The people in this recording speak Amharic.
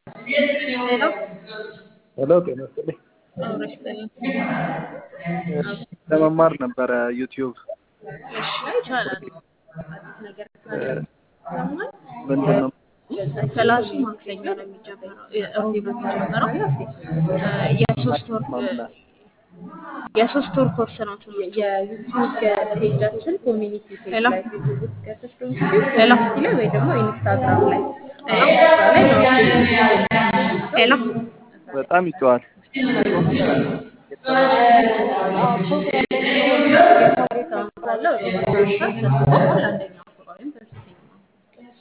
ሄሎ ሄሎ ጤና ይስጥልኝ። አብረሽ በለኝ። ለመማር ነበረ ዩቲዩብ እሺ ይቻላል። አዲስ ነገር ካለ ሰማን። ምንድን ነው? ክላሱ ማክሰኞ ነው የሚጀምረው፣ እሮብ ነው የሚጀምረው። እ የሶስት ወር ማምና- የሶስት ወር ኮርስ ነው ትምህርቱ። የዩቲዩብ ፔጃችን ኮሚኒቲ ፔጅ ሄሎ ላይ ፌስቡክ ገብተሽ በዩቲዩብ ሄሎ ኮሚኒቲ ላይ ወይ ደግሞ ኢንስታግራም ላይ ሄሎ እዛ ላይ ነው ሄሎ በጣም ይተዋል። ፖስት የተማሪ ተማሪ ካለ ወደ ማስታወሻ ሰጥቷል አንደኛው